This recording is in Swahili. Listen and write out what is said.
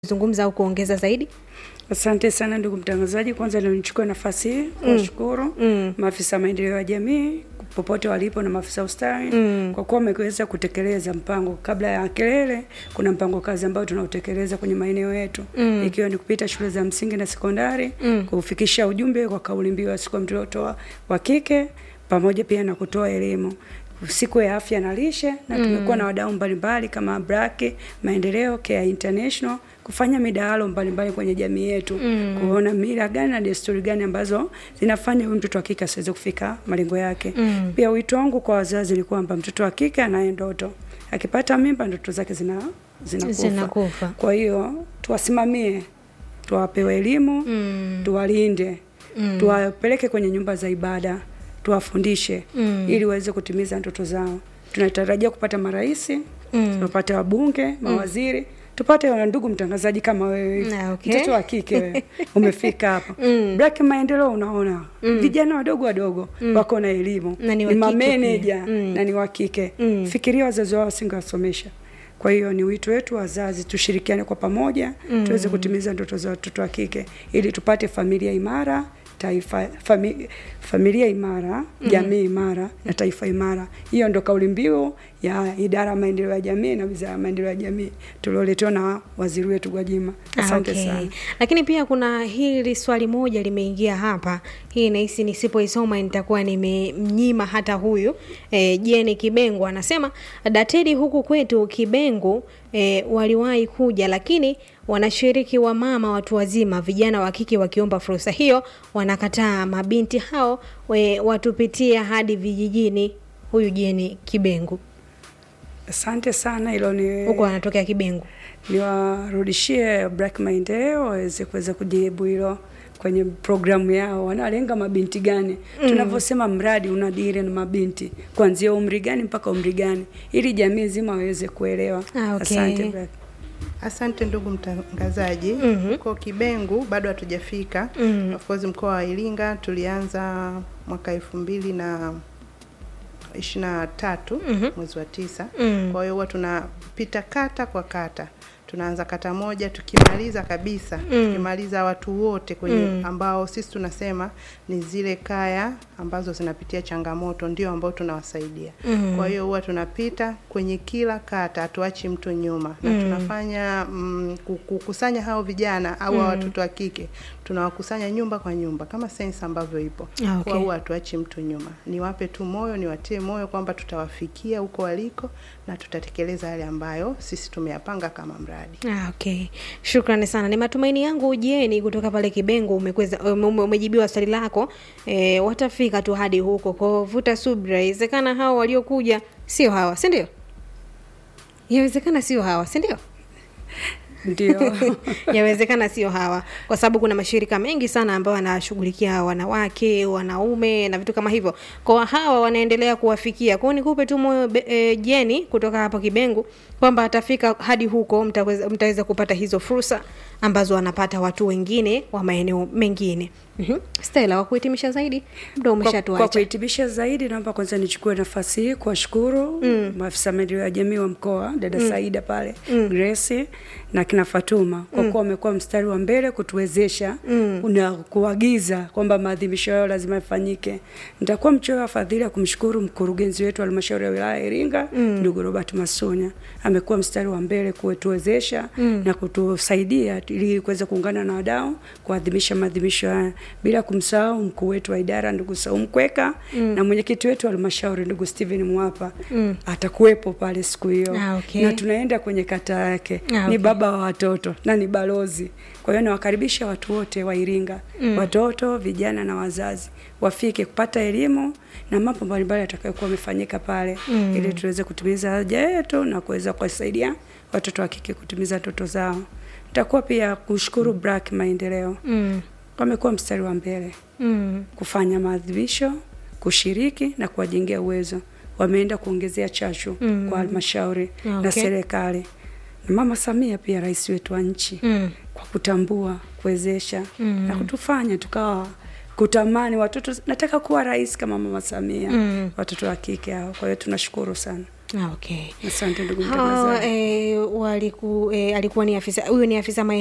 zungumza au kuongeza zaidi? Asante sana ndugu mtangazaji, kwanza ndio nichukue nafasi hii kuwashukuru Mm. maafisa maendeleo ya jamii popote walipo na maafisa ustawi Mm. kwa kuwa wameweza kutekeleza mpango. Kabla ya kelele, kuna mpango kazi ambao tunautekeleza kwenye maeneo yetu Mm. ikiwa ni kupita shule za msingi na sekondari Mm. kufikisha ujumbe kwa kauli mbiu ya siku ya mtoto wa- wa kike pamoja pia na kutoa elimu siku ya afya na lishe na tumekuwa na wadau mbalimbali kama Braki Maendeleo, Care International kufanya midahalo mbalimbali kwenye jamii yetu Mm. kuona mila gani na desturi gani ambazo zinafanya huyu mtoto wa kike asiweze kufika malengo yake. Mm. Pia wito wangu kwa wazazi ni kwamba mtoto wa kike anaye ndoto, akipata mimba ndoto zake zina zinakufa. Zinakufa. Kwa hiyo tuwasimamie, tuwape elimu Mm. tuwalinde Mm. tuwapeleke kwenye nyumba za ibada tuwafundishe Mm. ili waweze kutimiza ndoto zao. Tunatarajia kupata marais Mm. tupate wabunge, mawaziri tupate wana ndugu mtangazaji kama wewe hivi. Ah, okay. mtoto wa kike wewe umefika hapa Mm. Black Maendeleo, unaona vijana wadogo wadogo wako na elimu Na ni wa kike mameneja pia. Mm. na ni wa kike Mm. fikiria wazazi wao wasingewasomesha. Kwa hiyo ni wito wetu wazazi, tushirikiane kwa pamoja tuweze kutimiza ndoto za watoto wa kike ili tupate familia imara taifa fami, familia imara jamii imara na taifa imara. Hiyo ndo kauli mbiu ya idara ya maendeleo ya jamii na wizara ya maendeleo ya jamii tulioletewa na waziri wetu Gwajima. Asante Ah, okay. sana. Lakini pia kuna hili swali moja limeingia hapa. Hii nahisi nisipoisoma nitakuwa nimemnyima hata huyu e, Jeni Kibengu anasema datedi huku kwetu Kibengu e, waliwahi kuja lakini wanashiriki wa mama watu wazima vijana wa kike wakiomba fursa hiyo wanakataa. Mabinti hao we, watupitia hadi vijijini. Huyu Jeni Kibengu Asante sana, hilo ni huko anatokea Kibengu. niwarudishie Black Maendeleo waweze kuweza kujibu hilo kwenye programu yao, wanalenga mabinti gani? Tunavyosema mradi unadili na mabinti kuanzia umri gani mpaka umri gani, ili jamii nzima waweze kuelewa. Ah, okay. Asante Black. Asante ndugu mtangazaji. Mhm. Huko Kibengu bado hatujafika. Mhm. Of course mkoa wa Iringa tulianza mwaka elfu mbili na ishirini na tatu Mhm. mwezi wa tisa. Mm. Kwa hiyo huwa tunapita kata kwa kata, tunaanza kata moja, tukimaliza kabisa Mm. tukimaliza watu wote kwenye Mm. ambao sisi tunasema ni zile kaya ambazo zinapitia changamoto, ndio ambao tunawasaidia. Mm. Kwa hiyo huwa tunapita kwenye kila kata, hatuachi mtu nyuma na Mm. tunafanya mm, ku- kukusanya hao vijana au hao watoto wa kike, tunawakusanya nyumba kwa nyumba kama sensa ambavyo ipo. Ah, okay. Kwa huwa hatuachi mtu nyuma, niwape tu moyo, niwatie moyo kwamba tutawafikia huko waliko na tutatekeleza yale ambayo sisi tumeyapanga kama mradi. Ah, okay. Shukrani sana. Ni matumaini yangu Jeni kutoka pale Kibengo umekweza ume, ume- umejibiwa swali lako. E, watafika tu hadi huko. Kwa vuta subira. Inawezekana hao waliokuja sio hawa, si ndio? Yawezekana sio hawa, si ndio? Ndio. Yawezekana sio hawa, kwa sababu kuna mashirika mengi sana ambayo wanashughulikia wanawake, wanaume na vitu kama hivyo. Kwa hawa wanaendelea kuwafikia. Kwa hiyo nikupe tu moyo be- e, Jeni kutoka hapo Kibengu kwamba atafika hadi huko, mtaweza, mtaweza kupata hizo fursa ambazo wanapata watu wengine wa maeneo mengine. Mhm. Stella, wa kuhitimisha zaidi, muda Kwa, kwa umeshatuacha. kuhitimisha zaidi, naomba kwanza nichukue nafasi hii kuwashukuru maafisa maendeleo ya jamii wa mkoa, dada Saida pale Grace na kina Fatuma kwa kuwa wamekuwa mstari wa mbele kutuwezesha na kuagiza kwamba maadhimisho yao lazima yafanyike. Nitakuwa mchoyo wa fadhili ya kumshukuru mkurugenzi wetu wa halmashauri ya wilaya ya Iringa ndugu Robert Masunya, amekuwa mstari wa mbele kutuwezesha na kutusaidia ili kuweza kuungana na wadau kuadhimisha maadhimisho haya, bila kumsahau mkuu wetu wa idara ndugu Saum Kweka na mwenyekiti wetu wa halmashauri ndugu Steven Mwapa atakuwepo pale siku hiyo Ah, okay. na tunaenda kwenye kata yake Ah, ni okay. baba wa watoto na ni balozi. Kwa hiyo nawakaribisha watu wote wa Iringa, watoto, vijana na wazazi wafike kupata elimu na mambo mbalimbali yatakayokuwa yamefanyika pale ili tuweze kutimiza haja yetu na kuweza kuwasaidia watoto wa kike kutimiza ndoto zao. Nitakuwa pia kushukuru Black Maendeleo, Mm. wamekuwa mstari wa mbele Mm. kufanya maadhimisho, kushiriki na kuwajengea uwezo. Wameenda kuongezea chachu Mm. kwa halmashauri Okay. na serikali na Mama Samia pia rais wetu wa nchi Mm. kwa kutambua, kuwezesha Mm. na kutufanya tukawa kutamani watoto nataka kuwa rais kama mama Samia mm. watoto wa kike hao. Kwa hiyo tunashukuru sana, Ah, okay asante ndugu Hawa, mtangazaji. eh, waliku, eh, alikuwa ni afisa huyu ni afisa